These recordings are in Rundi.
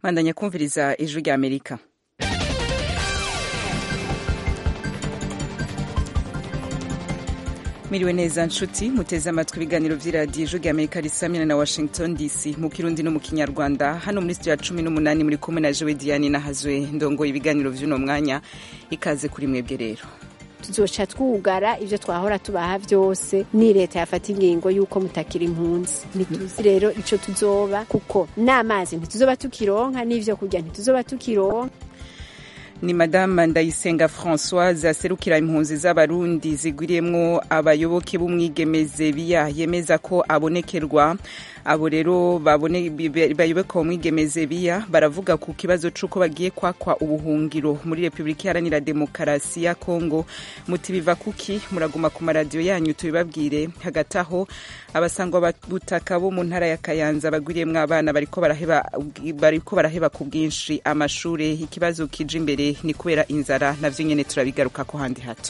bandanya kumviriza ijwi rya amerika miriwe neza nshuti muteze amatwi ibiganiro vy'iradiyo ijwi rya amerika risamira na washington dc mu kirundi no mu kinyarwanda hano muri studio ya cumi n'umunani muri kumwe na jewe diane nahazwe ndongoye ibiganiro vy'uno mwanya ikaze kuri mwebwe rero tuzoca twugara ivyo twahora tubaha vyose ni leta yafata ingingo yuko mutakira impunzi ntituzi rero ico tuzoba kuko n'amazi ntituzoba tukironka n'ivyo kurya ntituzoba tukironka ni madame ndayisenga françoise aserukira impunzi z'abarundi zigwiriyemwo abayoboke b'umwigemeze biya yemeza ko abonekerwa abo rero bayoboka umwigemeze biya baravuga ku kibazo c'uko bagiye kwakwa ubuhungiro muri repubulika iharanira demokarasi ya kongo muti biva kuki muraguma ku maradiyo yanyu tubibabwire hagati aho abasangwa butaka bo mu ntara ya kayanza bagwiriyemwo abana bariko baraheba, bariko baraheba ku bwinshi amashure ikibazo kije imbere ni kubera inzara navyo nyene turabigaruka ko handi hato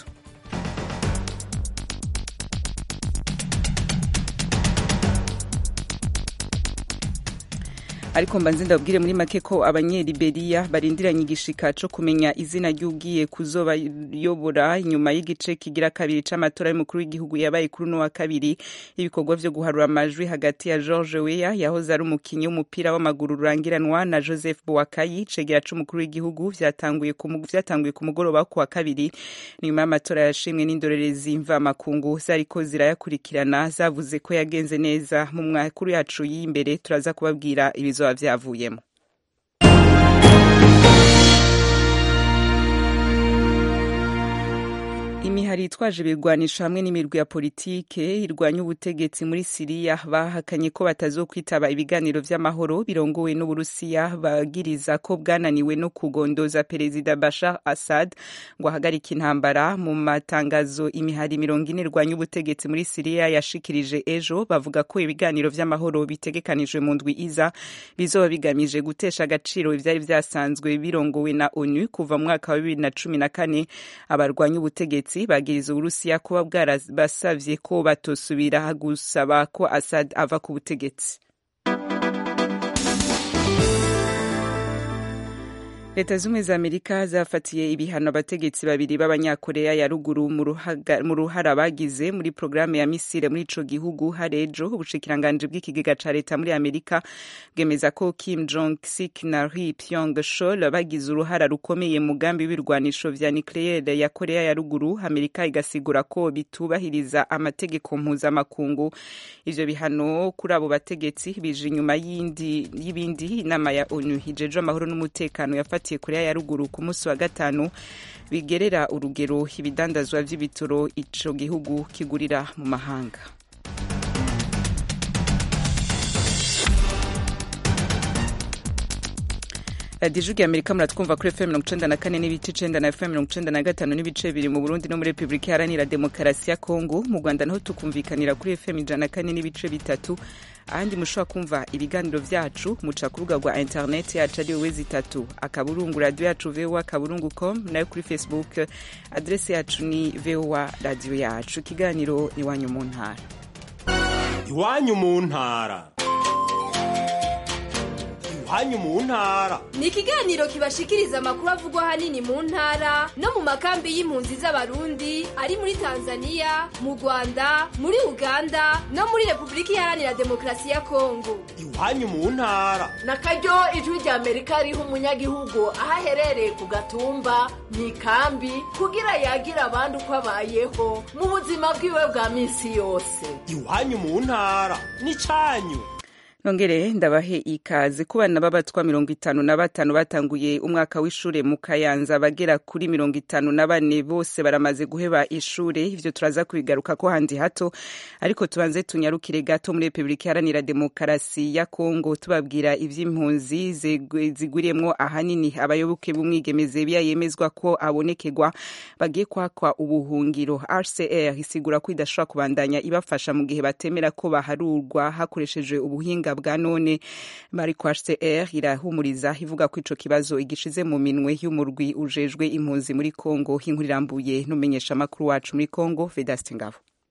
ariko mbanze ndabwire muri make ko abanyeliberiya barindiranye igishika co kumenya izina ry'ugiye kuzobayobora inyuma y'igice kigira kabiri c'amatora y'umukuru w'igihugu yabaye kuri uno wa kabiri ibikorwa vyo guharura amajwi hagati ya George Weah yahoze ari umukinyi w'umupira w'amaguru rurangiranwa na Joseph Boakai cegera c'umukuru w'igihugu vyatanguye vyatanguye ku mugoroba ku wa kabiri nyuma y'amatora yashimwe n'indorerezi mvamakungu zariko zirayakurikirana zavuze ko yagenze neza mu mwakuru yacu y'imbere turaza kubabwira ibizo bizoba vyavuyemo imihari itwaje ibirwanisho hamwe n'imirwi ya politike irwanya ubutegetsi muri siriya bahakanye ko batazokwitaba ibiganiro vy'amahoro birongowe n'uburusiya bagiriza ko bwananiwe no kugondoza perezida bashar assad ngo ahagarike intambara mu matangazo imihari mirongo ine irwanya ubutegetsi muri siriya yashikirije ejo bavuga ko ibiganiro vy'amahoro bitegekanijwe mu ndwi iza bizoba bigamije gutesha agaciro ivyari vyasanzwe birongowe na onu kuva mu mwaka wa bibiri na cumi na kane abarwanya ubutegetsi bagiriza uburusiya kuba bwarabasavye ko batosubira gusaba ko Assad ava ku butegetsi leta z'ubumwe za amerika zafatiye ibihano abategetsi babiri b'abanyakoreya ya ruguru mu ruhara bagize muri porogaramu ya misile muri ico gihugu hari ejo ubushikiranganji bw'ikigega ca leta muri amerika bwemeza ko kim jong sik na ri pyong shol bagize uruhara rukomeye mu mugambi w'ibirwanisho vya nucleaire ya koreya ya ruguru amerika igasigura ko bitubahiriza amategeko mpuzamakungu ivyo bihano kuri abo bategetsi bije inyuma y'ibindi inama ya onu hijejwe amahoro n'umutekano yafatiye yafatiye korea ya ruguru ku munsi wa gatanu bigerera urugero ibidandazwa vy'ibitoro ico gihugu kigurira mu mahanga radiyo ijwi amerika muratwumva kuri fm mirongo icenda na kane n'ibice icenda na fm mirongo icenda na gatanu n'ibice bibiri mu burundi no muri repubulika iharanira demokarasi ya kongo mu rwanda naho tukumvikanira kuri fm ijana na kane n'ibice bitatu ahandi mushobora kumva ibiganiro vyacu muca ku rubuga rwa interineti yacu ari wezi itatu akaburungu radiyo yacu voa akaburungu com nayo kuri facebook adrese yacu ni voa radiyo yacu ikiganiro iwanyu mu ntara iwanyu mu ntara iwanyu mu ntara ni ikiganiro kibashikiriza amakuru avugwa ahanini mu ntara no mu makambi y'impunzi z'abarundi ari muri tanzania mu rwanda muri uganda no muri repubulika iharanira demokarasi ya kongo iwanyu mu ntara na karyo ijwi rya amerika riha umunyagihugu aho aherereye ku gatumba mu ikambi kugira yagira abandi uko abayeho mu buzima bwiwe bwa minsi yose iwanyu mu ntara ni canyu nongere ndabahe ikaze ku bana b'abatwa mirongo itanu na batanu batanguye umwaka w'ishure mu kayanza bagera kuri mirongo itanu na bane bose baramaze guheba ishure ivyo turaza kubigaruka ko handi hato ariko tubanze tunyarukire gato muri repubulika iharanira demokarasi ya kongo tubabwira ivy'impunzi zigwiriyemwo ahanini abayoboke b'umwigemeze biya yemezwa ko abonekerwa bagiye kwakwa ubuhungiro rcr isigura ko idashobora kubandanya ibafasha mu gihe batemera ko baharurwa hakoreshejwe ubuhinga bwa none mariko hcr irahumuriza ivuga ko ico kibazo igishize mu minwe y'umurwi ujejwe impunzi muri congo inkuru irambuye n'umumenyeshamakuru wacu muri congo vedaste ngabo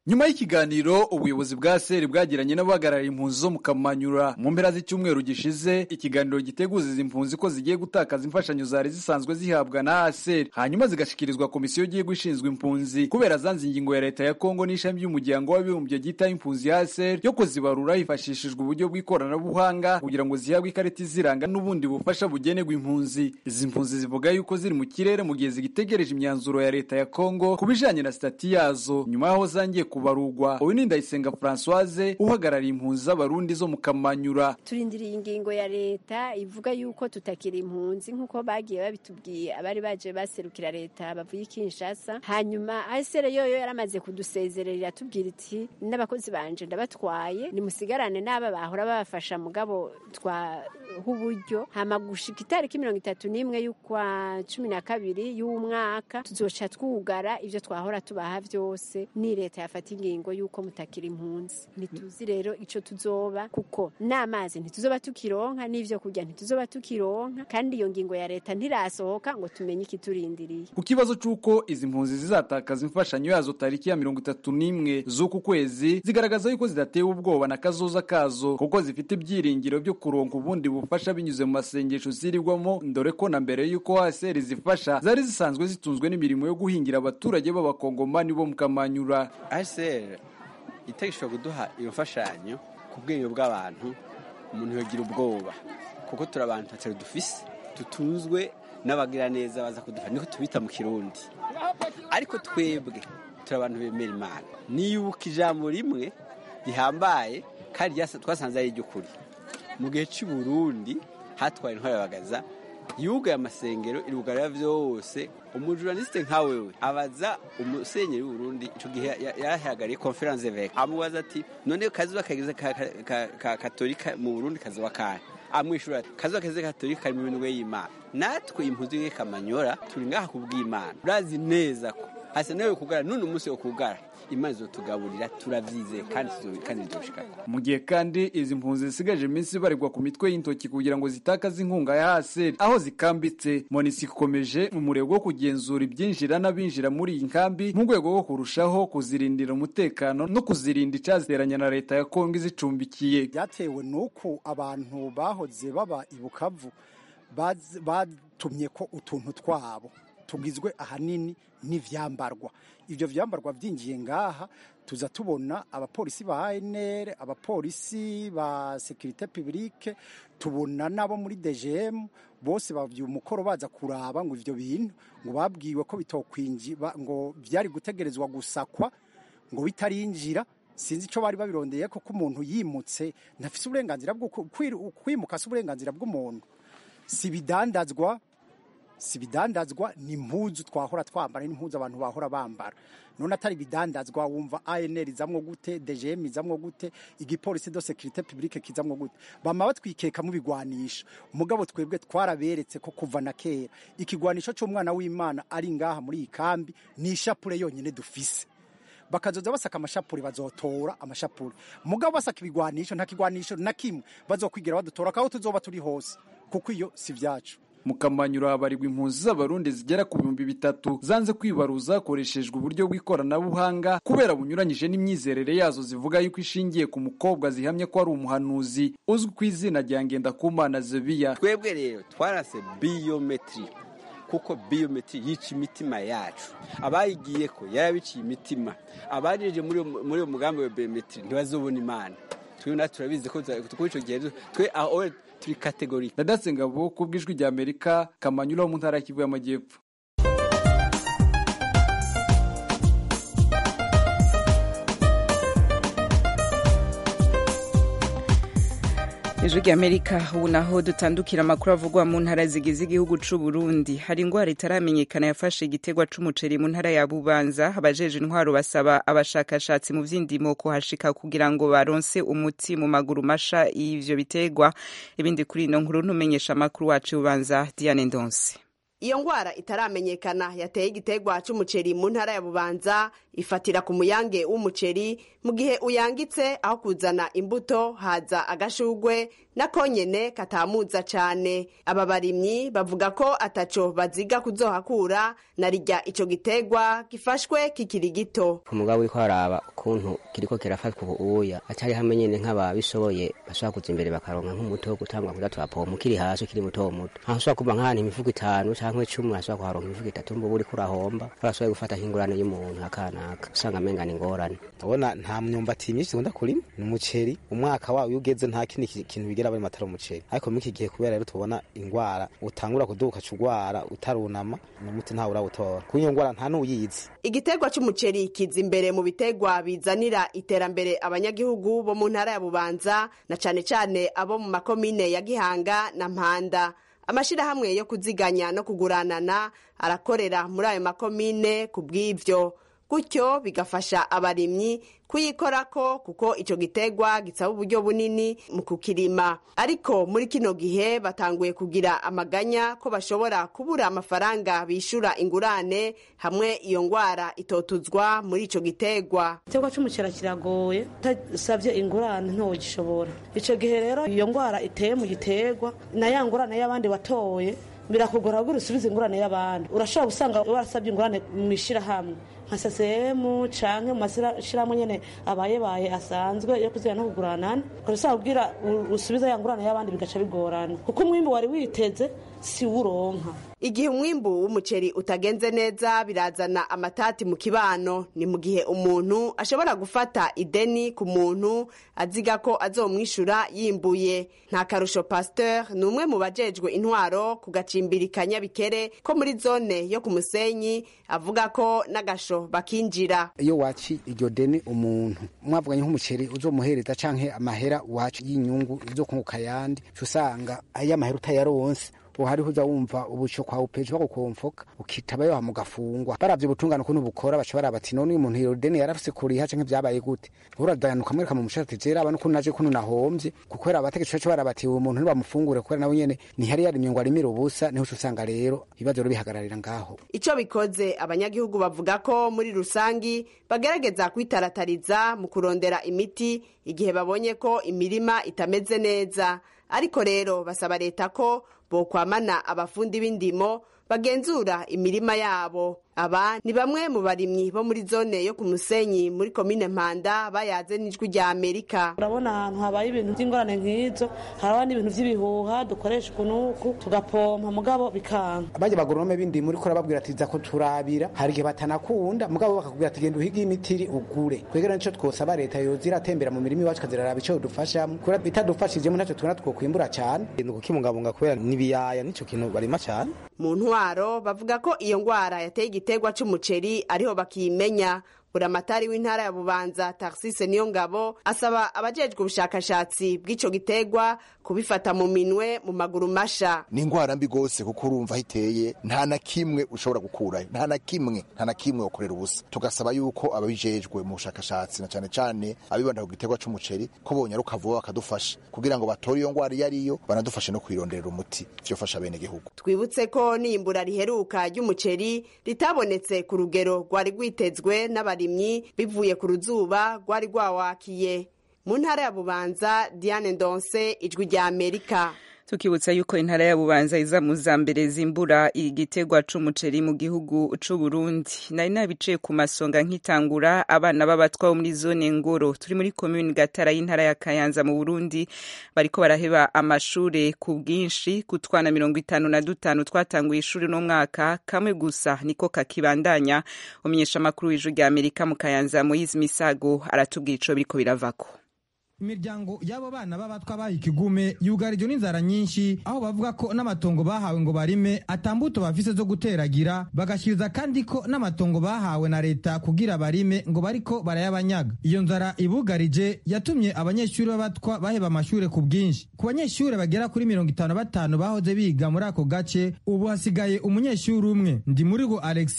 nyuma y'ikiganiro ubuyobozi bwa seri bwagiranye n'abahagarariye impunzi zo mu kamanyura mu mpera z'icyumweru gishize ikiganiro giteguza izi mpunzi ko zigiye gutakaza imfashanyo zari zisanzwe zihabwa na aseri hanyuma zigashikirizwa komisiyo y'igihugu ishinzwe impunzi kubera zanze ingingo ya leta ya kongo n'ishami ry'umuryango w'abibumbye ryitaho impunzi ya aseri yo kuzibarura hifashishijwe uburyo bw'ikoranabuhanga kugira ngo zihabwe ikarita iziranga n'ubundi bufasha bugenerwa impunzi izi mpunzi zivuga yuko ziri mu kirere mu gihe zigitegereje imyanzuro ya leta ya kongo ku bijanye na sitati yazo nyuma y'aho zangiye kubarurwa uyu ni ndayisenga francoise uhagarariye impunzi z'abarundi zo mu kamanyura turindiriye ingingo ya leta ivuga yuko tutakiri impunzi nk'uko bagiye babitubwiye abari baje baserukira leta bavuye i kinshasa hanyuma asere yoyo yaramaze kudusezerera iratubwira iti n'abakozi banje ndabatwaye nimusigarane n'aba bahora babafasha mugabo twaha uburyo hama gushika itariki mirongo itatu n'imwe y'ukwa cumi na kabiri y'umwaka tuzoca twugara ivyo twahora tubaha vyose ni leta yafata ingingo y'uko mutakiri impunzi ntituzi rero ico tuzoba kuko n'amazi ntituzoba tukironka n'ivyo kurya ntituzoba tukironka kandi iyo ngingo ya leta ntirasohoka ngo tumenye ikiturindiriye ku kibazo c'uko izi mpunzi zizatakaza imfashanyo yazo tariki ya mirongo itatu n'imwe z'uku kwezi zigaragaza yuko zidatewe ubwoba na kazoza kazo kuko zifite ibyiringiro byo kuronka ubundi bufasha binyuze mu masengesho zirirwamo dore ko na mbere y'uko haseri zifasha zari zisanzwe zitunzwe n'imirimo yo guhingira abaturage b'abakongomani bo mu kamanyura aseri itegeko kuduha iyo mfashanyo ku bwenge bw'abantu umuntu yogira ubwoba kuko turi abantu batari dufise tutunzwe n'abagira neza baza kudufasha niko tubita mu kirundi ariko twebwe turi abantu bemera imana niyubuka ijambo rimwe rihambaye kandi twasanze ari iry'ukuri mu gihe cy'i Burundi hatwaye intwari bagaza yugaye amasengero irugarira vyose umujournaliste nka wewe abaza umusenyeri w'uburundi ico gihe yarahagarariye conference evêque amubaza ati none kazuba kageze ka katolika mu burundi kazuba kahe amwishura ati kazuba kageze katolika kari mu minwe y'imana natwe impunzi y'kamanyora turi ngaha kubw'imana urazi neza ko hasa nawe kugara none umunsi wo kugara imana izotugaburira turavyizeye kandi kandi bizoshikako mu gihe kandi izi mpunzi zisigaje iminsi baregwa ku mitwe y'intoki kugira ngo zitakaze inkunga ya haseri aho zikambitse monisi ikomeje mu murego wo kugenzura ibyinjira n'abinjira muri iyi nkambi mu rwego rwo kurushaho kuzirindira umutekano no kuzirinda icaziteranya na leta ya kongo izicumbikiye byatewe n'uko abantu bahoze baba i bukavu batumye ko utuntu twabo tugizwe ahanini n'ivyambarwa ivyo vyambarwa vyinjiye ngaha tuza tubona abapolisi ba ANR abapolisi ba sécurité publique tubona nabo muri DGM bose bavye umukoro baza kuraba ngo ivyo bintu ngo babwiwe ko bitokwinji ngo vyari gutegerezwa gusakwa ngo bitarinjira sinzi ico bari babirondeye ko umuntu yimutse ntafise uburenganzira bwo kwimuka si uburenganzira bw'umuntu si bidandazwa si bidandazwa ni impuzu twahora twambara n'impuzu abantu bahora bambara none atari bidandazwa wumva ANR izamwo gute DGM izamwo gute igipolisi de sécurité publique kizamwo gute bama batwikeka mu bigwanisha umugabo twebwe twaraberetse ko kuva na kera ikigwanisho cy'umwana w'Imana ari ngaha muri iyi kambi ni ishapure yonyine dufise bakazoza basaka amashapuri bazotora amashapuri mugabo basaka ibigwanisho nta kigwanisho na kimwe bazokwigira badutora kaho tuzoba turi hose kuko iyo si vyacu mu kamanyuro habarirwa impunzi z'abarundi zigera ku bihumbi bitatu zanze kwibaruza hakoreshejwe uburyo bw'ikoranabuhanga kubera bunyuranyije n'imyizerere yazo zivuga yuko ishingiye ku mukobwa zihamye ko ari umuhanuzi uzwi ku izina rya ngendakumana zebiya twebwe rero twarase biyometri kuko biyometri yica imitima yacu abayigiye ko yarabiciye imitima abajeje muri uwo mugambi wa biyometri ntibazobona imana twe natwe turabizi ko kuri icyo gihe twe aho turi kategori ndadatse ngabo ku bw'ijwi rya amerika kamanyura wo mu ntara ya kivu y'amajyepfo ijwi rya amerika ubu naho dutandukira amakuru avugwa mu ntara zigize igihugu c'u Burundi hari ingwara itaramenyekana yafashe igitegwa c'umuceri mu ntara ya Bubanza abajeje intwaro basaba abashakashatsi mu vy'indimo kuhashika kugira ngo baronse umuti mu maguru masha y'ivyo bitegwa ibindi kuri ino nkuru ntumenyesha amakuru wacu Bubanza Diane Ndonse iyo ngwara itaramenyekana yateye igiterwa c'umuceri mu ntara ya bubanza ifatira ku muyange w'umuceri mu gihe uyangitse aho kuzana imbuto haza agashugwe nako nyene katamuza cane aba barimyi bavuga ko ataco baziga kuzohakura na rirya ico giterwa gifashwe kikiri gito umugabo uriko araba ukuntu kiriko kirafatwa ubuya atari hamwe nyene nk'ababishoboye bashobora kuza imbere bakaronka nk'umuti wo gutangwa kuza turapompa ukiri hasi ukiri muto muto aho ushobora kuva nk'ahantu imifuko itanu canke cumi ashobora kuharonka imifuko itatu mbuba uriko urahomba barashoboye gufata nk'ingurane y'umuntu akanaka usanga amenga ni ingorane urabona nta myumbati myinshi dukunda kurima ni umuceri umwaka wawo iyo ugeze nta kindi kintu bigira bari matara umuceri ariko muri iki gihe kubera rero tubona ingwara utangura kuduka cugwara utarunama n'umuti ntawe urawutora kuko iyo ngwara nta n'uyizi igiterwa c'umuceri kiza imbere mu biterwa bizanira iterambere abanyagihugu bo mu ntara ya bubanza na cane cane abo mu makomine ya gihanga na mpanda amashirahamwe yo kuziganya no kuguranana arakorera muri ayo makomine ku bw'ivyo gutyo bigafasha abarimyi kuyikorako kuko ico giterwa gisaba uburyo bunini mu kukirima ariko muri kino gihe batanguye kugira amaganya ko bashobora kubura amafaranga bishura ingurane hamwe iyo ngwara itotuzwa muri ico giterwa igiterwa c'umucera kiragoye utasavye ingurane ntogishobora ico gihe rero iyo ngwara iteye mu giterwa na ya ngurane y'abandi watoye birakugora kugira usubize ingurane y'abandi urashobora gusanga warasabye ingurane mu ishirahamwe nka sasemu canke mu mashyirahamwe nyene abayebaye asanzwe yo kuzira no kuguranana ukashobora kugira usubize ya ngurane y'abandi bigaca bigorana kuko umwimbu wari witeze si wuronka igihe umwimbu w'umuceri utagenze neza birazana amatati mu kibano ni mu gihe umuntu ashobora gufata ideni ku muntu aziga ko azomwishura yimbuye nta karusho pasteur ni umwe mu bajejwe intwaro ku gacimbiri ka nyabikere ko muri zone yo ku musenyi avuga ko n'agasho bakinjira iyo waci iryo deni umuntu mwavuganye nk'umuceri uzomuhereza canke amahera waci y'inyungu izo kunguka yandi usanga ayo amahera utayaronse ubu hariho uza wumva ubuco kwa upeje bagukomfoka ukitaba yo mugafungwa baravye ubutungane ukuntu bukora baca baraba ati none uyu muntu iyo deni yarafise kuriha canke vyabaye gute uradayanuka mwereka mu mushati ati raba nukuntu naje kuno nahomvye kuko era abategetsi baca baraba ati uwo muntu ntibamufungure kubera nawe nyene ntihari yarimye ngo arimire ubusa niho uca usanga rero ibibazo rero bihagararira ngaho ico bikoze abanyagihugu bavuga ko muri rusangi bagerageza kwitaratariza mu kurondera imiti igihe babonye ko imirima itameze neza ariko rero basaba leta ko bokwamana abafundi b'indimo bagenzura imirima yabo aba ni bamwe mu barimyi bo muri zone yo ku musenyi muri komine mpanda bayaze n'ijwi rya amerika urabona ahantu habaye ibintu by'ingorane nk'izo haraba n'ibintu by'ibihuha dukoresha ukunuku tugapompa mugabo bikanga bajya bagoronome b'indimo uriko urababwira ati za ko turabira hari igihe batanakunda mugabo bakakubwira ati genda uhige imitiri ugure twegera nico twosaba leta yoza iratembera mu mirima iwacu ikaziraraba ico dufashamo kubera bitadufashijemo ntacyo tubona twokwimbura cane ni ukukibungabunga kubera n'ibiyaya nico kintu barima cane mu ntwaro bavuga ko iyo ngwara yateye igiterwa c'umuceri ariho bakiyimenya buramatari w'intara ya bubanza taxise niyo ngabo asaba abajejwe ubushakashatsi bw'ico giterwa kubifata mu minwe mu maguru masha ni ingwara mbi gose kuko urumva hiteye nta na kimwe ushobora gukurayo nta na kimwe nta na kimwe ukorera ubusa tugasaba yuko ababijejwe mu bushakashatsi na cane cane abibanda ku giterwa c'umuceri ko bonyaruka vuba bakadufasha kugira ngo batore iyo ngwara iyo ariyo banadufashe no kuyironderera umuti vyofasha bene gihugu twibutse ko n'imbura riheruka ry'umuceri ritabonetse ku rugero rwari rwitezwe n'abarimyi bivuye ku ruzuba rwari rwawakiye mu ntara ya bubanza diane ndonse ijwi rya amerika tukibutsa yuko intara ya bubanza iza mu za mbere zimbura igiterwa c'umuceri mu gihugu c'u Burundi nari nabiciye ku masonga nkitangura abana b'abatwa bo muri zone ngoro turi muri komune gatara y'intara ya kayanza mu Burundi bariko baraheba amashure ku bwinshi ku twana mirongo itanu na dutanu twatanguye ishuri no mwaka kamwe gusa niko kakibandanya umenyesha amakuru w'ijwi rya Amerika mu kayanza Moise Misago aratubwira ico biriko biravako imiryango y'abo bana b'abatwa baha ikigume yugarijwe n'inzara nyinshi aho bavuga ko n'amatongo bahawe ngo barime atambuto bafise zo guteragira bagashiriza kandi ko n'amatongo bahawe na leta kugira barime ngo bariko barayabanyaga iyo nzara ibugarije yatumye abanyeshuri b'abatwa baheba amashure ku bwinshi ku banyeshuri bagera kuri mirongo itanu batanu bahoze biga muri ako gace ubu hasigaye umunyeshuri umwe ndi muri go alexi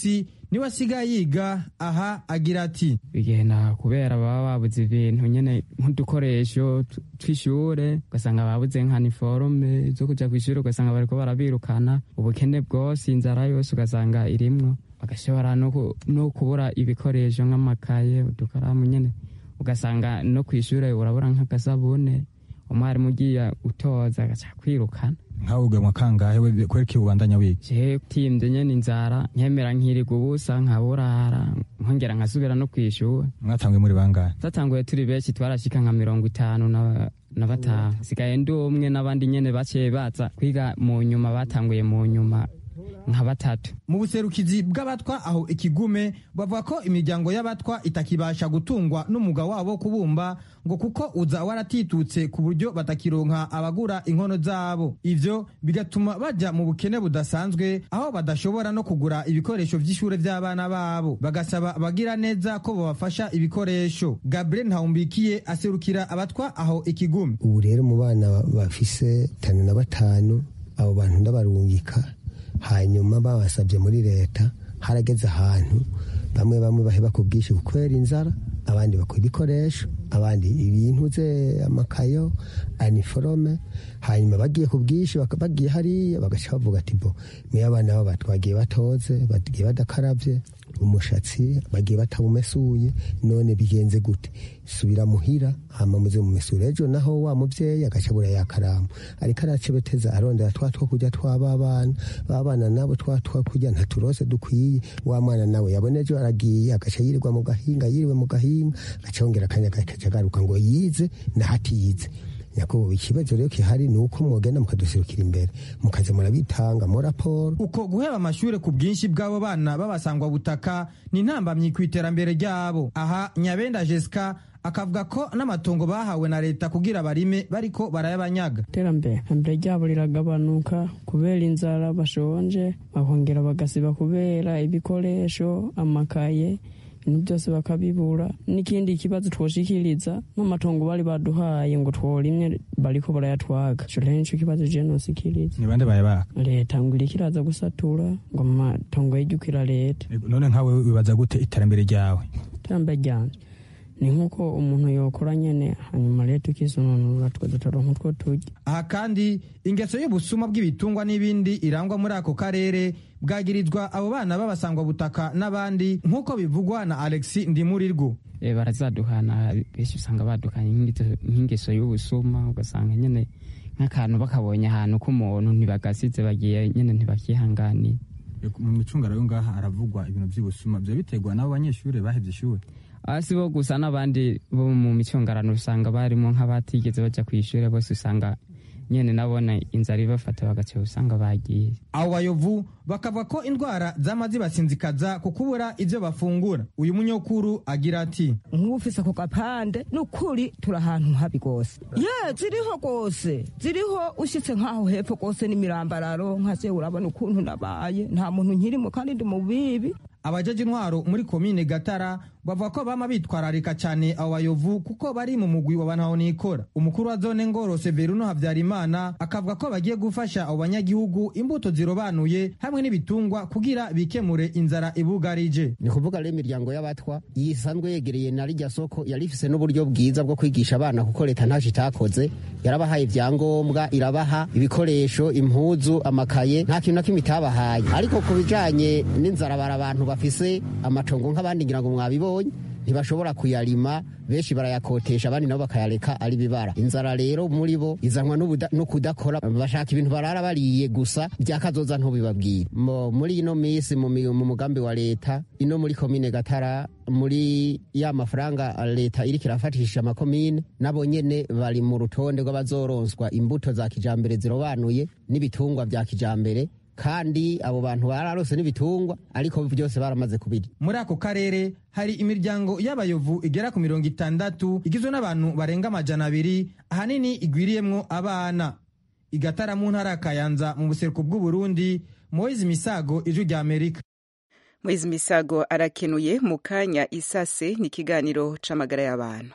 niwe asigaye yiga aha agira ati bigenda kubera baba babuze ibintu nyene nk'udukoresho t- tw'ishure ugasanga babuze nka niforume zo kuja kw'ishure ugasanga bariko barabirukana ubukene bwose inzara yose ugasanga irimwo bagashobora no ku- no kubura ibikoresho nk'amakaye udukaramu nyene ugasanga no kw'ishure urabura nk'agasabune umwarimu ugiye utoza agaca kwirukana nkawe ugamwa kangahe we kwereka ubandanya wiga je timvye nyene inzara nkemera nkiriga ubusa nkaburara nkongera nkasubira no kw'ishure mwatanguye muri bangahe twatanguye turi benshi twarashika nka mirongo itanu na na batanu sigaye ndi umwe n'abandi nyene baciye baza kwiga mu nyuma batanguye mu nyuma nka batatu mu buserukizi bw'abatwa aho ikigume bavuga ko imiryango y'abatwa itakibasha gutungwa n'umwuga wabo wo kubumba ngo kuko uza waratitutse ku buryo batakironka abagura inkono zabo ivyo bigatuma baja mu bukene budasanzwe aho badashobora no kugura ibikoresho vy'ishure vy'abana babo bagasaba abagira neza ko babafasha ibikoresho gabriel ntawumbikiye aserukira abatwa aho ikigume ubu rero mu bana bafise tanu na batanu abo bantu ndabarungika hanyuma babasabye muri leta harageze ahantu bamwe bamwe baheba ku bwinshi kubera inzara abandi bakora ibikoresho abandi ibintu ze amakayo aniforome hanyuma bagiye ku bwinshi baka- bagiye hariya bagaca bavuga ati bo niyo abana babo batwagiye batoze bagiye badakaravye umushatsi bagiye batawumesuye none bigenze gute subira muhira hama muze mumesure ejo naho wa muvyeyi agaca abura yakaramu ariko aracebeteza arondera twa two kurya twaba bana babana nabo twa twa kurya ntaturose dukwiye wa mwana nawe yabona ejo aragiye agaca yirirwa mu gahinga yiriwe mu gahinga agaca yongera akanya agaca agaruka ngo yize nahatiyize nyakubahwa ikibazo rero gihari ni uko mwogenda mukaduserukira imbere mukaza murabitanga mo raporo uko guheba amashure ku bwinshi bw'abo bana b'abasangwa butaka ni intambamyi ku iterambere ryabo aha nyabenda jesica akavuga ko n'amatongo bahawe na leta kugira barime bariko barayabanyaga iterambere iterambere ryabo riragabanuka kubera inzara bashonje bakongera bagasiba kubera ibikoresho amakaye ibintu byose bakabibura n'ikindi kibazo twoshikiriza n'amatongo bari baduhaye ngo tworimye bariko barayatwaga ico rero nico kibazo je nosikiriza ni bande bayabaka leta ngo iriko iraza gusatura ngo amatongo yijukira leta none nkawe wibaza gute iterambere ryawe iterambere ryanje ni nk'uko umuntu yokora nyene hanyuma leta ikisununura twese turonka utwo turya aha kandi ingeso y'ubusuma bw'ibitungwa n'ibindi irangwa muri ako karere bwagirizwa abo bana b'abasangwa butaka n'abandi nk'uko bivugwa na alexi ndimurirwo e, barazaduhana benshi usanga badukanye nk'ingeso- nk'ingeso y'ubusuma ugasanga nyene nk'akantu bakabonye ahantu k'umuntu ntibagasize bagiye nyene ntibakihanganiye mu micungara yo ngaha haravugwa ibintu by'ubusuma byo biterwa n'abo banyeshuri bahevye ishuri hasi bo gusa n'abandi bo mu micungarano usanga barimo nk'abatigeze baja kw'ishure bose usanga nyene nabona inzara ibafata bagaca usanga bagiye abo bayovu bakavuga ko indwara zama zibasinzikaza ku kubura ivyo bafungura uyu munyokuru agira ati nk'ufise ako gapande ni ukuri turi ahantu habi rwose ye ziriho rwose ziriho ushyitse nk'aho hepfo rwose n'imirambararo nkaze urabona ukuntu nabaye nta muntu nkirimo kandi ndi mu bibi abajeje intwaro muri komine gatara bavuga ko bama bitwararika cyane abo bayovu kuko bari mu mugwi wa bantahonikora umukuru wa zone ngoro severuno habyarimana akavuga ko bagiye gufasha abo banyagihugu imbuto zirobanuye hamwe n'ibitungwa kugira bikemure inzara ibugarije ni kuvuga rero imiryango y'abatwa yisanzwe yegereye na rijya soko yari ifise n'uburyo bwiza bwo kwigisha abana kuko leta ntacyo itakoze yarabahaye ibyangombwa irabaha ibikoresho impuzu amakaye nta kintu na kimwe itabahaye ariko ku bijanye n'inzara bari abantu bafise amatongo nk'abandi ngira ngo mwabibonye ntibashobora kuyarima benshi barayakotesha abandi nabo bakayareka ari bibara inzara rero muri bo izanwa n'ubuda- no kudakora bashaka ibintu barara bariye gusa byakazoza ntubibabwire Mo- muri ino minsi mu mi- mu mugambi wa leta ino muri komine gatara muri ya mafaranga leta iriko irafatisha amakomine nabo nyene bari mu rutonde rw'abazoronswa imbuto za kijambere zirobanuye n'ibitungwa vya kijambere kandi abo bantu bararose n'ibitungwa ariko byose baramaze kubirya muri ako karere hari imiryango y'abayovu igera ku mirongo itandatu igizwe n'abantu barenga amajana abiri ahanini igwiriyemwo abana igatara mu ntara ya kayanza mu buseruko bw'uburundi moise misago ijwi rya amerika Moise Misago arakenuye mu kanya isase ni ikiganiro c'amagara y'abantu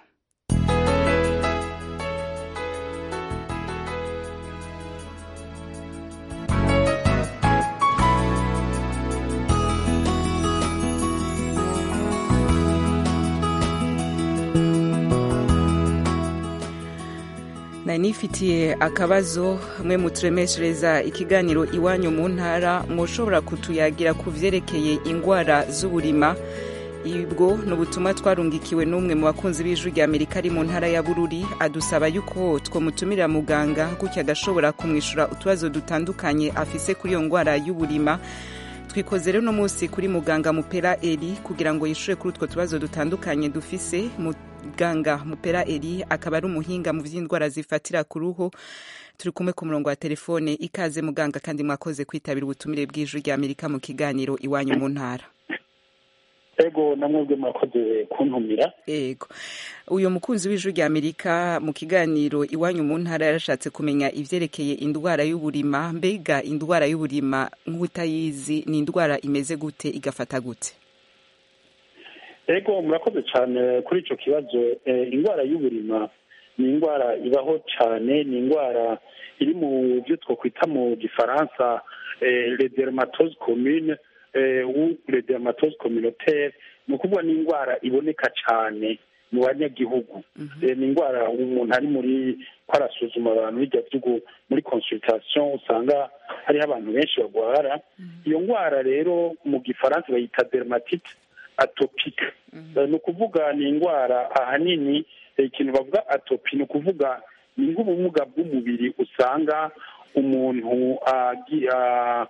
nari nifitiye akabazo mwe muturemeshereza ikiganiro iwanyu mu ntara mushobora kutuyagira ku vyerekeye ingwara z'uburima ibwo ni ubutumwa twarungikiwe n'umwe mu bakunzi b'ijwi rya amerika ari mu ntara ya bururi adusaba yuko twomutumira muganga gutya agashobora kumwishura utubazo dutandukanye afise kuri iyo ngwara y'uburima twikoze rero uno munsi kuri muganga mupera eri kugira ngo yishure kuri utwo tubazo dutandukanye dufise muganga mupera eri akaba ari umuhinga mu vy'indwara zifatira ku ruhu turi kumwe ku murongo wa telefone ikaze muganga kandi mwakoze kwitabira ubutumire bw'ijwi rya amerika mu kiganiro iwanyu mu ntara ego namwebwe mwakoze kuntumira ego uyu mukunzi w'ijwi rya amerika mu kiganiro iwanyu mu ntara yarashatse kumenya ivyerekeye indwara y'uburima mbega indwara y'uburima nk'utayizi ni indwara imeze gute igafata gute ego murakoze cyane kuri ico kibazo eh, indwara y'uburima ni indwara ibaho cyane ni indwara iri mu byo twokwita mu gifaransa eh, les dermatoses communes eh, ou les dermatoses communautaires ni ukuvuga ni indwara iboneka cyane mu banyagihugu Eh, ni indwara umuntu ari muri ko arasuzuma abantu bijya by'ugu muri consultation usanga hariho abantu benshi barwara iyo ndwara rero mu gifaransa bayita dermatite atopique Eh, ni ukuvuga ni indwara ahanini eh, ikintu bavuga atopi ni ukuvuga ni nk'ubumuga bw'umubiri usanga umuntu agi- a-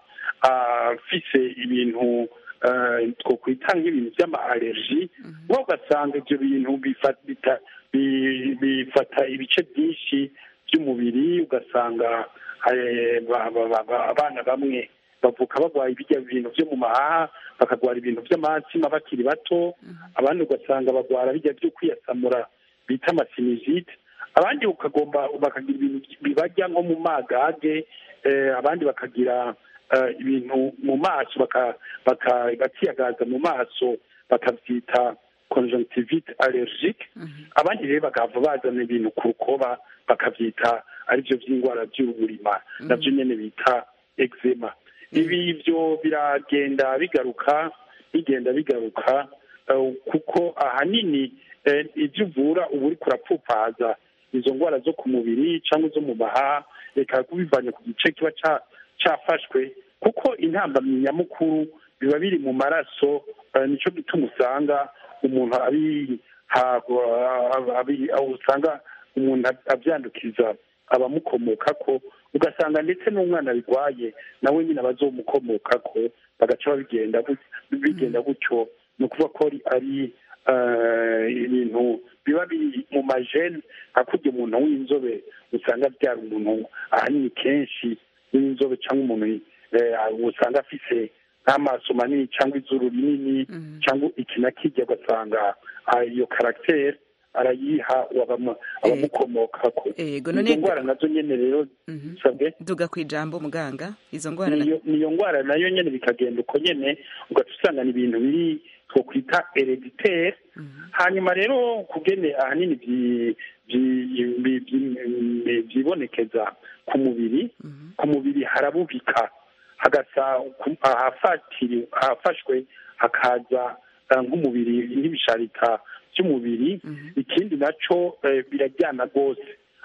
afise ibintu eh, twokwita nk'ibintu by'ama allergie wowe ugasanga ibyo bintu bifa- bita- bi- bifata ibice byinshi by'umubiri ugasanga eh, ba- ba- ba- ba- abana bamwe bavuka barwaye ibijya bintu byo mu mahaha bakarwara ibintu by'amatsima bakiri bato abandi ugasanga barwara bijya byo kwiyasamura bita amasinizite abandi ukagomba bakagira ibintu bibajya nko mu magage eh, abandi bakagira eh, ibintu mu maso baka- baka- bakiyagaza mu maso bakabyita conjonctivite allergique abandi rero bakava bazana ibintu ku rukoba bakabyita aribyo by'indwara by'uburima nabyo nyine bita eczema ibi byo biragenda bigaruka bigenda bigaruka eh, kuko ahanini eh, ibyo uvura uba uri kurapfupaza izo ndwara zo ku mubiri cyangwa zo mu mahaha reka kubivanye ku gice kiba ca- cafashwe kuko intambamyi nyamukuru biba biri mu maraso eh, nico gituma usanga umuntu abi ha- abi- aho usanga umuntu abyandukiza abamukomokako ugasanga ndetse n'umwana birwaye nawe nyine abazomukomokako bagaca babigenda gut- bigenda gutyo ni ukuvuga ko ari- ari eh, ibintu biba biri mu majene nka kurya umuntu w'inzobe usanga abyara umuntu ahanini kenshi w'inzobe cyangwa umuntu eh, usanga afise nk'amaso manini cyangwa izuru rinini cyangwa iki na kijya ugasanga ah, iyo karagiteri arayiha abama- abamukomokako Ego, izo none- ndwara nazo nyene rero sabwe duga ku ijambo muganga izo ndwara na- niyo niyo ndwara nayo nyene bikagenda uko nyene ugaca usanga ni ibintu biri twokwita hereditere hanyuma rero kugene ahanini byi- byi- byi- byi- byibonekeza ku mubiri ku mubiri harabubika hagasa ku- ahafatiri ahafashwe hakaza eh, nk'umubiri nk'ibisharita by'umubiri ikindi naco eh, birajyana rwose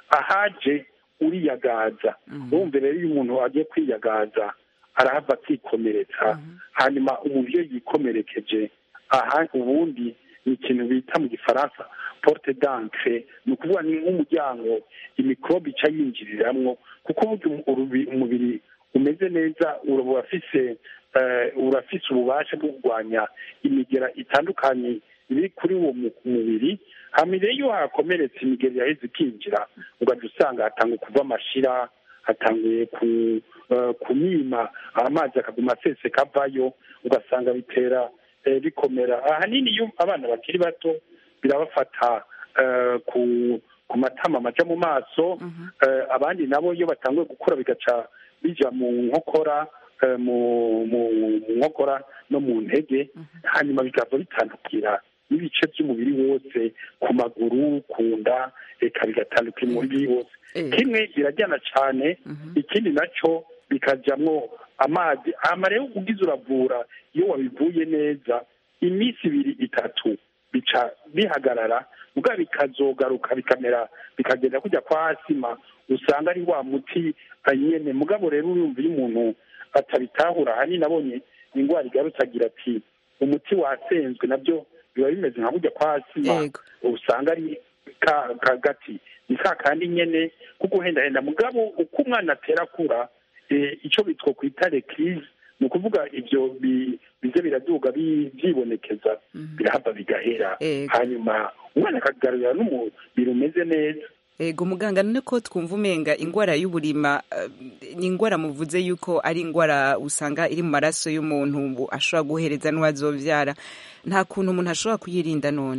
ahaje uriyagaza urumva rero iyo umuntu agiye kwiyagaza arahava akikomeretsa hanyuma umuntu iyo yikomerekeje aha ubundi ni ikintu bita mu gifaransa porte d'encre ni ukuvuga ni nk'umuryango imikorobe ica yinjiriramwo kuko burya urubi- umubiri umeze neza uraba urafise eh, urafise ububasha bwo kurwanya imigera itandukanye iri kuri uwo mu- mubiri hama rero iyo hakomeretse imigera yaheze ikinjira ugahita usanga hatanga kuva amashira hatanguye ku eh, kumima amazi akaguma aseseka avayo ugasanga bitera eh, bikomera ahanini iyo abana bakiri bato birabafata eh, ku ku matama amaja mu maso eh, abandi nabo iyo batanguye gukura bigaca bija mu nkokora eh, mu mu mu nkokora no mu ntege hanyuma bikava bitandukira n'ibice by'umubiri wose ku maguru ku nda reka bigatandukira umubiri wose kimwe birajyana cyane ikindi nacyo bikajyamwo amazi hama rero ugize uravura iyo wabivuye neza iminsi ibiri itatu bica bihagarara ubwa bikazogaruka bikamera bikagenda kujya kwa asima usanga ari wa muti nyene mugabo rero urumva iyo umuntu atabitahura ahanini nabonye indwara igarutse agira ati umuti wasenzwe nabyo biba bimeze nka kujya kwa asima usanga ari ka kagati ni ka kandi nyene kuko uhendahenda mugabo uko umwana atera akura eh, ico bitwo kwita recrise ni ukuvuga ivyo bi- bize biraduga bi- vyibonekeza birahava bigahera hanyuma umwana akagarurira n'umubiri umeze neza ego muganga none ko twumva umenga ingwara y'uburima eh, ni ingwara muvuze yuko ari ingwara usanga iri mu maraso y'umuntu bu- ashobora guhereza n'uwazovyara nta kuntu umuntu ashobora kuyirinda none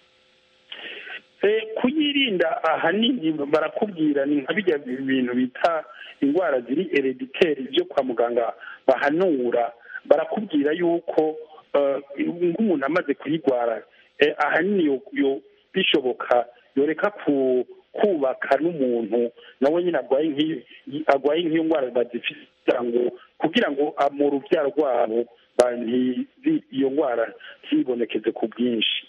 Eh, kuyirinda ahanini barakubwira ni nka bijya bintu bita indwara ziri herediteri byo kwa muganga bahanura barakubwira yuko eh, nk'umuntu amaze kuyigwara eh, ahanini yo- yo- bishoboka yoreka ku kubaka n'umuntu nawe nyine arwaye nk'iyo arwaye nk'iyo ndwara bazifite kugira ngo kugira ngo ah, mu rubyaro rwabo ba- ntizi- iyo ndwara ntibonekeze ku bwinshi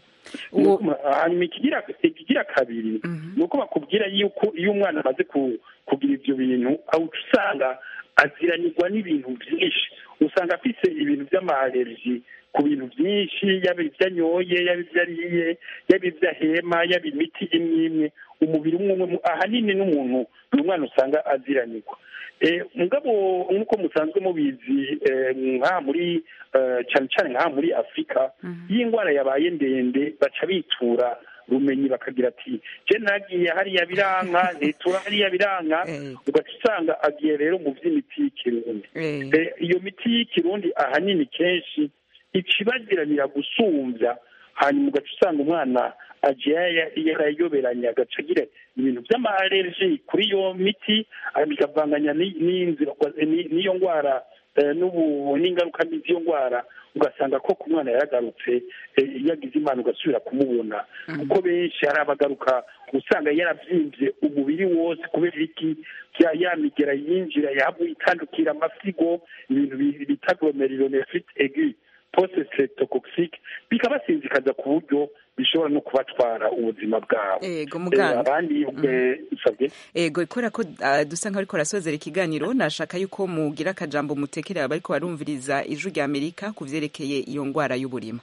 hanyuma ikigira ikigira kabiri ni uko bakubwira yuko iyo umwana amaze ku- kugira ibyo bintu aho uca usanga aziranirwa n'ibintu byinshi usanga afite ibintu by'amalerji ku bintu byinshi yaba ibyo anyoye yaba ibyo ariye yaba ibyo ahema yaba imiti imwe imwe umubiri umwe umwe ahanini n'umuntu uyu mwana usanga aziranirwa Eh, mugabo nk'uko musanzwe mubizi eh, nk'aha muri eh, cyane cyane nk'aha muri afurika iyo indwara yabaye ndende baca bitura rumenyi bakagira ati je nagiye hariya biranka nitura hariya biranka ugaca usanga agiye rero mu by'imiti y'ikirundi Eh, iyo miti y'ikirundi ahanini kenshi ikibagiranira gusumbya hanyuma ugaca usanga umwana agiye yarayoberanya agaca agira ibintu by'amalerji kuri iyo miti ah, bikavanganya ni- n'inzira ni- n'iyo ndwara eh, n'ubu n'ingaruka mbi z'iyo ndwara ugasanga ko ku mwana yaragarutse eh, yagize imana ugasubira kumubona kuko benshi hari abagaruka usanga yaravyimbye umubiri wose kubera iki ya ya migera yinjira yahavuye itandukira amasigo ibintu bi- bita glomerulonephrite aiguë poste streptocoxique bikabasinzikaza ku buryo bishobora no kubatwara ubuzima bwabo Ego, muganga. Eh, abandi eh, usabye ego kubera ko ah, dusa nkaho ariko arasozera ikiganiro nashaka yuko mugira akajambo mutekerera abariko barumviriza ijwi rya amerika ku vyerekeye iyo ngwara y'uburima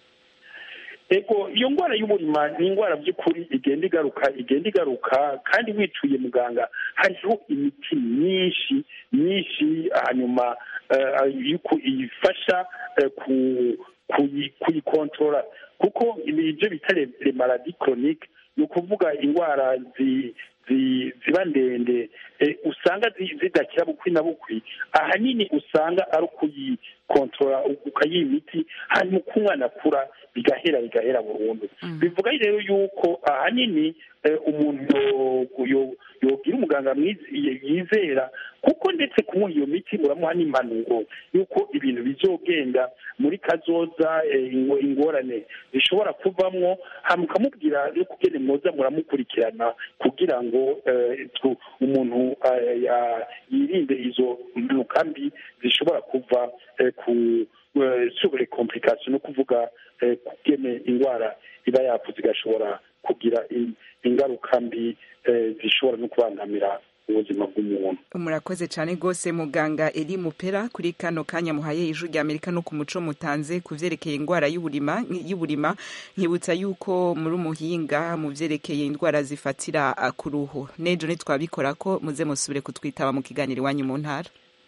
ego iyo ndwara y'uburima ni indwara by'ukuri igenda igaruka igenda igaruka kandi wicuye muganga hariho imiti myinshi myinshi hanyuma eh, yuko iyifasha eh, ku- kuyi- kuyikontorora kuko ibi ibyo bita le le maladi chronique ni ukuvuga indwara zi- zi- ziba ndende eh, usanga zi- zidakira bukwi na bukwi ahanini usanga ari ukuyikontorora ukayiha imiti hanyuma uko umwana akura bigahera bigahera burundu bivuga rero yuko ahanini eh, umuntu yo- yo- yogira umuganga mwiz- yizera kuko ndetse kumuha iyo miti uramuha n'impanuro yuko ibintu bizogenda muri kazoza eh, ingo- ingorane zishobora kuvamwo hama ukamubwira no kugene mwoza muramukurikirana kugira ngo eh, tu- umuntu eh, ya- yirinde izo mpanuka mbi zishobora kuva eh, ku eh, sur complication no kuvuga eh, kugene indwara iba yavuze igashobora kugira in- ingaruka mbi eh, zishobora no kubangamira ubuzima bw'umuntu murakoze cyane rwose muganga eri mupera kuri kano kanya muhaye ijwi rya amerika no ku muco mutanze ku vyerekeye indwara y'uburima y'uburima nkibutsa yuko muri umuhinga mu vyerekeye indwara zifatira ah, ku ruhu nejo nitwabikora ko muze musubire kutwitaba mu kiganiro iwanyu mu ntara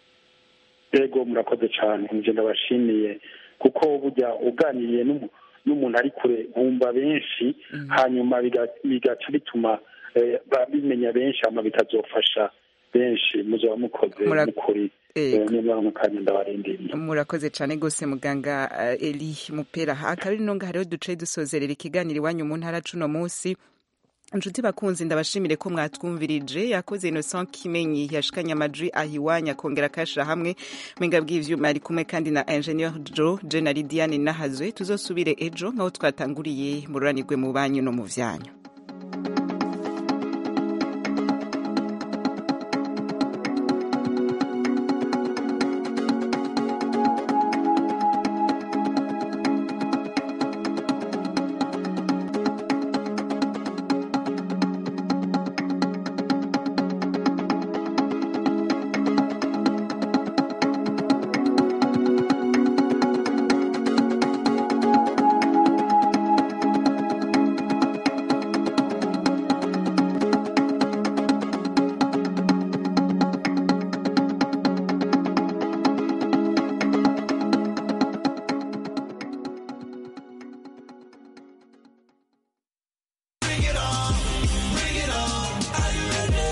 yego murakoze cyane nje ndabashimiye kuko burya uganiriye n'umu- n'umuntu ari kure bumva benshi hanyuma biga- bigaca bituma eh, ba- bimenya benshi hama bikazofasha benshi muzaba mukoze Mura- mukuri Yego. niba mu kanya ndabarindiriye murakoze cyane rwose muganga uh, eri mupera akaba ari nonga hariho duce dusozerera ikiganiro iwanyu mu ntara cuno munsi inshuti bakunzi ndabashimire ko mwatwumvirije yakoze innocent kimenyi yashikanye amajwi ahiwanya akongera akayashira hamwe mwenga bw'ivyuma ari kumwe kandi na ingenieur jo jenali diane nahazwe tuzosubire ejo nk'aho twatanguriye mururanirwe mu banyu no mu vyanyu